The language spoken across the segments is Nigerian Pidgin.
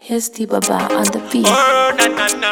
Here's T Baba on the beat. Oh, na na na,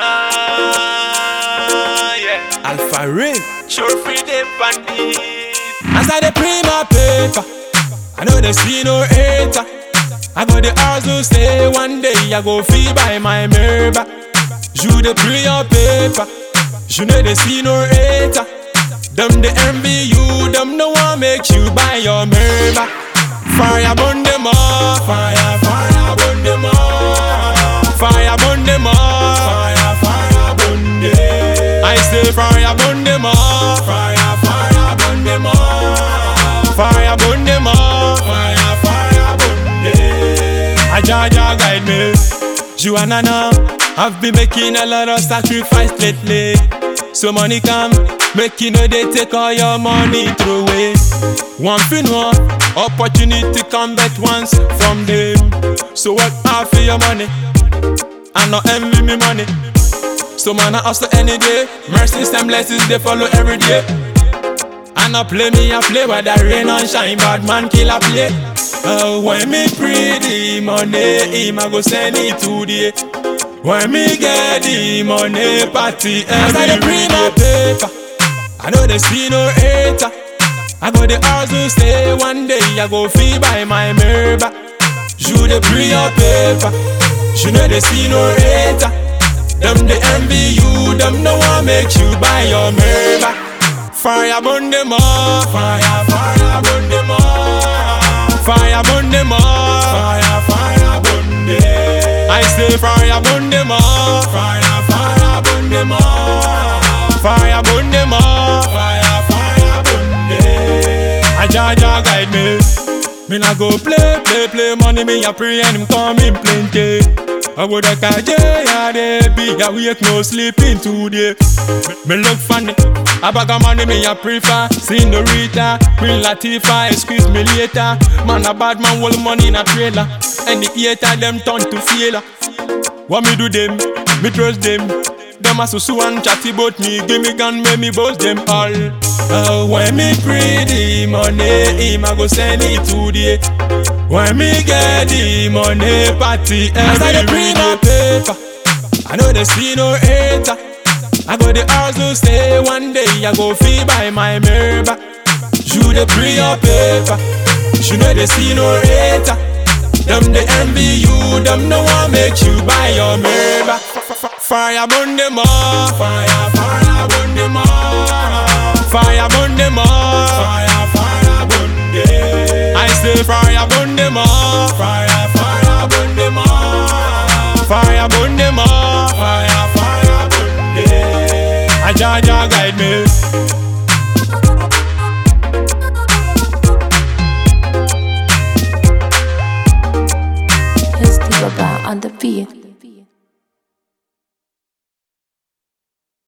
yeah. Alpha Ray. Sure free them bandit. As I dey print my paper, I know they see no hater. I go the hustle stay one day, I go feel by my member. You dey print your paper, you know they see no hater. Them they envy you, them no one make you buy your member. Fire burn them all, fire, fire burn them all, fire burn them all, fire, fire burn them. I say fire burn them all, fire, fire burn them all, fire burn them all, fire, fire burn them. I Jaja guide me, Joanna now. I've been making a lot of sacrifice lately. So money come, make you know they take all your money throw away. One thing one, opportunity come back once from them. So work hard for your money, and not envy me money. So man I hustle any day, mercy and blessings they follow every day. And I play me a play whether rain or shine, bad man kill a play. Oh, when me pretty money, him I go send it today. When me get the money, party As I dey print my paper, I know they see no hater. I go the hustle stay one day, I go feel by my member. You dey print your paper, you know they see no hater. Them they envy you, them no one make you buy your member. Fire burn them all, fire, fire burn them all, fire burn them all, fire, fire burn them. I say fire burn them all, fire, fire burn them all, fire burn them all, fire, fire burn them. I Jaja guide me. Me nah go play, play, play money, me a pray and him come in plenty. I would a kaje ya de be a wake no sleeping today. Me, me look funny, a bag of money me a prefer. Senorita, Queen Latifah, excuse me later. Man a bad man, hold money in a trailer. And the hater them turn to failure. What me do them? Me trust them. Them a so so and chatty about me. Give me gun, make me boast them all. Oh, when me pretty money, him a go send it today. When me get the money, party As I dey print my paper, I know they see no hater. I go the hustle stay one day, I go feel by my member. You dey print your paper, you know they see no hater. Them they envy you, them no one make you buy your member. Fire burn them all, fire, fire burn them all, fire burn them all, fire, fire burn them. I say fire burn them all, fire, fire burn them all, fire burn them all, fire, fire burn them. I Jaja guide me. Here's T Baba on the beat.